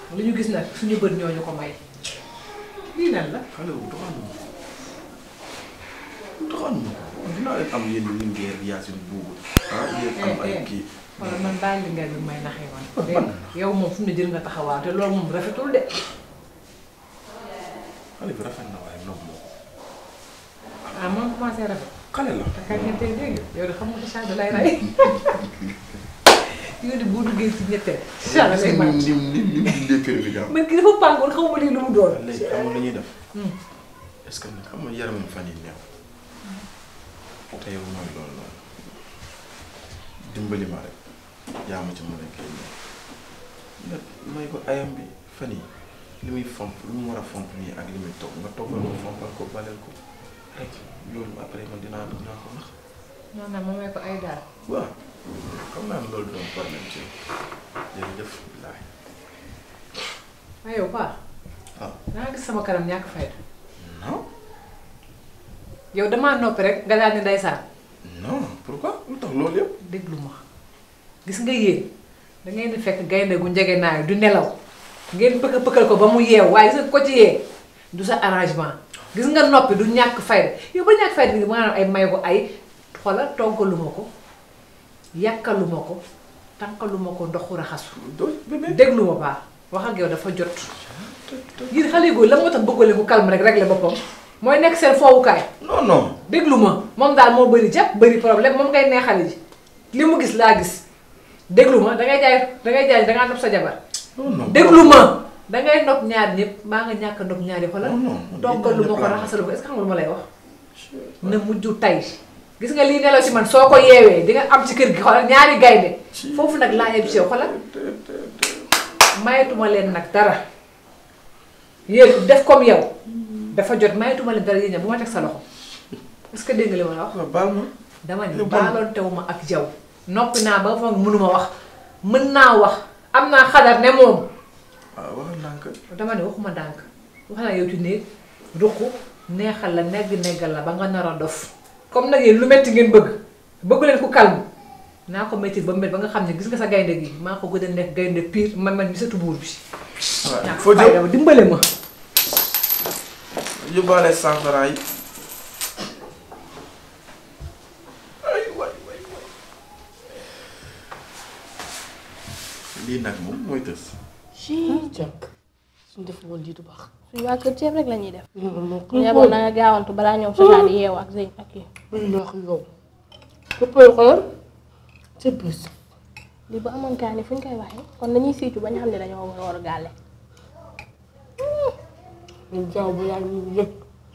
lu ñu gis nag suñu bët ñooñu ko may lii nan la xale bu doxaanu ma doxaanu ma dinaa leen am yéen lingeer yaasin buubu ah yéen am ay kii wala man daal li nga bi may naxee man man. dégg nga yow moom fu mu ne jël nga taxawaa te loolu moom rafetul de xale bi rafet na waaye nopp moo ah moom commencé rafet xale la te kañ nga tey dégg yow de xam nga Sacha da lay rey yow de boo duggee ci ñetteel Sacha da lay nim màcc nim nim nim dindee kër bi gaaw man ki dafa pàngoon xaw ma lii lu mu doon léegi xam nga lu ñuy def Hmm. est-ce que nag xam nga yaramam fan yi neew te yow mooy loolu noonu dimbali ma rek yaa ma ci mën a génne nga may ko ayam bi fan yi li muy fomp lu mu war a fomp nii ak li muy togg nga toggal ko fompal ko baleel ko rek loolu après man dinaa dinaa ko wax non non ma may ko ay daal waaw xam naa ne loolu doon problème ci jërëjëf billaahi waaye yow paa waaw danga gis sama kanam ñàkk fayda non yow damaa noppi rek nga daal ni ndeysaan non pourquoi lu tax loolu yëpp déglu ma gis nga yéen da ngeen di fekk gaynde gu njege naay du nelaw ngeen pëkk pëkkal ko ba mu yeew waaye gis nga ko ci yee du sa arrangement gis nga noppi du ñàkk fayda yow ba ñàkk fayda gi maanaam ay may ko ay xoolal toggaluma ko yàkkaluma ko tànkaluma ko ndoxu raxasu doo bébé déglu ma baax wax ak yow dafa jot yéen xale yu góor la moo tax bëggale ku calme rek régler boppam mooy nekk seen foowukaay non non déglu ma moom daal moo bëri jàpp bëri problème moom ngay neexale ji li mu gis laa gis déglu ma dangay jaay dangay jaay dangaa nopp sa jabar non non déglu ma dangay nopp ñaar ñëpp maa nga ñàkk a nopp ñaar yi xoolal Non, non. toggalu ma ko raxasalu ko est-ce que xam nga lu ma lay wax na mujj tay gis nga lii nelaw si man soo ko yeewee di nga am ci kër gi xoolal ñaari gaynde foofu nag laa yeb si yow xoolal mayetuma leen nag dara yéen def comme yow dafa jot mayetuma leen dara yéen ña bu ma teg sa loxo est-ce que dégg nga li ma la wax waaw baal ma dama ni Lu bon. baaloon tew ma ak jaw noppi naa ba foog mënuma wax mën naa wax am naa xadar ne moom waaw waxal ndànk dama ne waxuma ndànk wax naa yow ci néeg ruq neexal la negg neggal la ba nga nar a dof comme nag yéen lu metti ngeen bëgg bëggu leen ku calme naa ko metti ba mu met ba nga xam ne gis nga sa gaynde gi maa ko gën a nekk gaynde pire man man mi satu buur bi waaw ñàkk foo fayda jëm ba dimbale ma yóbbaale cent francs yi ay waay waay waay lii nag moom mooy tës jàkk suñ def woon lii du baax suñu waa kër ceeb rek la ñuy def. moo ko yaboon na nga gaawantu balaa ñoom Sacha di yeewu ak Zeyn ak yi. bay laax yow këppal xoolal ca bés lii bu amoon kaani fu ñu koy waxee kon dañuy siicu ba ñu xam ne dañoo war a war a gàlle. ñu jaaw bu yaa ngi yëg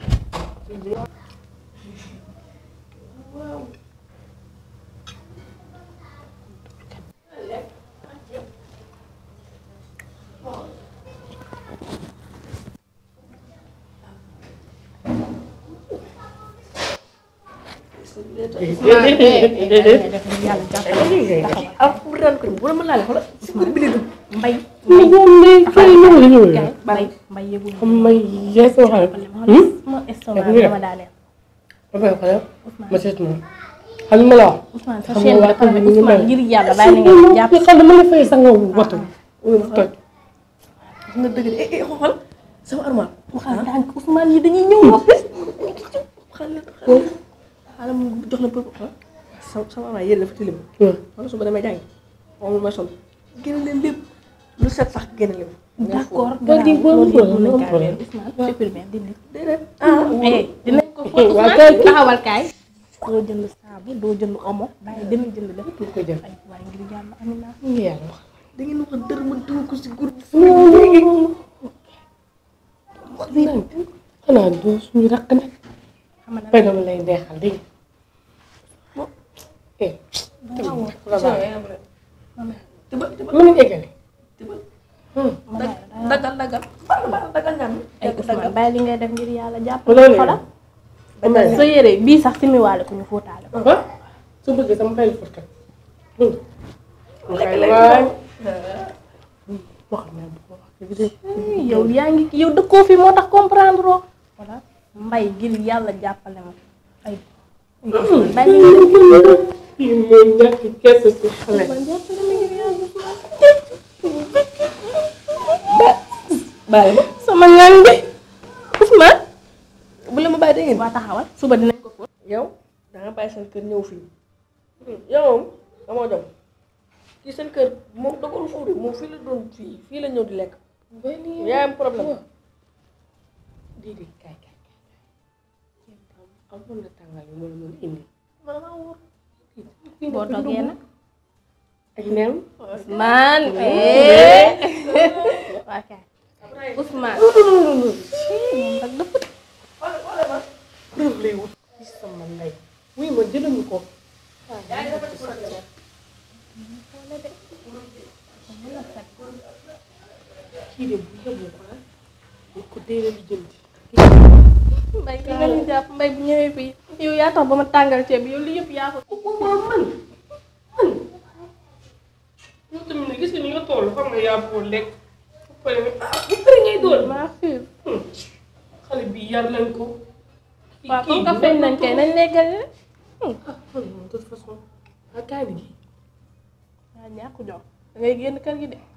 alxuraan ko bu la mën naa leen xoolal si kur bi la dugg mbay. kay ñëw la ñëw kay mbay mbay yëgul xam may yees soo xam ne ma estomac bi dama daaneel. ba pare xoolal ma seet moom xam nga ma la wax Ousmane sa Xam chaîne nga bi dafa waa ne kër gi ñu Ousmane mel. ngir yàlla bàyyi na ngeen jàpp. xam dama la fay sa nga watu toj nga dëgg de eh eh xool sama armoire. waxal ndànk Ousmane yi dañuy ñëw noppi. xale xale mu jox la pëp ah sama sama armoire yéen dafa tilim. wala suba damay jàngi moom may sol génne leen lépp lu set sax génne leen. d'accord Ba di ba loolu yëpp ba mën nañ ba kaa weer Ousmane supprimer dindi. déedéet ah eh dinañ ko waa Ousmane kay taxawal kaay. doo jënd saabu doo jënd omo bàyyi demee jënd lépp. du ko jël ay waaye ngir yàlla amina. ñu yàlla wax da ngeen wax dër ma dugg ko si groupe. xanaa doo suñu rakk nag xam nga fay dama lay neexal dégg nga eh mën nañu eggale dagal dagal dagal ñam ay Ousmane bàyyi li ngay def ngir yàlla jàpp Loolu xoolal Ousmane. sa yére bii sax simiwaale ko ñu fóotaale ko ah su bëggee sama fay la fot kat waay wax na bu ko wax dëgg de yow yaa ngi yow dëkkoo fi moo tax comprendre oo voilà mbay ngir yàlla jàppale ma ay bàyyi li ngay def kii mooy ñàkk kese si xale Ousmane jàppale ma ngir yàlla Ousmane bàyyi ma sama ñaan bi Ousmane bu la ma bàyyi dégg ngeen waa taxawal suba dinañ ko fóot yow da nga bàyyi seen kër ñëw fii yow moom amoo jom kii seen kër moom dogalu foofu de moom fii la doon fii fii la ñëw di lekk yaa am problème déedéet kaay kaay kaay amoon na tàngaay yu ma la mën a indi man maa wóor boo toggee nag ak nen Ousmane ok Ousmane moom nag dafa preuve lay wut ci sama ndey wuy ma jëlañu ko kii de bu yeboo ko ah bu ko deewee lu jëndi mbay ki nga ñu jàpp mbay bu ñëwee fii yow yaa tax ba ma tàngal ceeb bi yow li yëpp yaa ko ko man man man yow tamit ne gis nga ni nga toll xam nga yaa boo lekk bu pare ah bu pare ngay doon maa xiir xale bi yar nañ ko kii waaw kii comme que feeñ nañ kay nañ lekkal rek ah man moom de toute façon ah kaay bi gi waa ñàkk jom da ngay génn kër gi de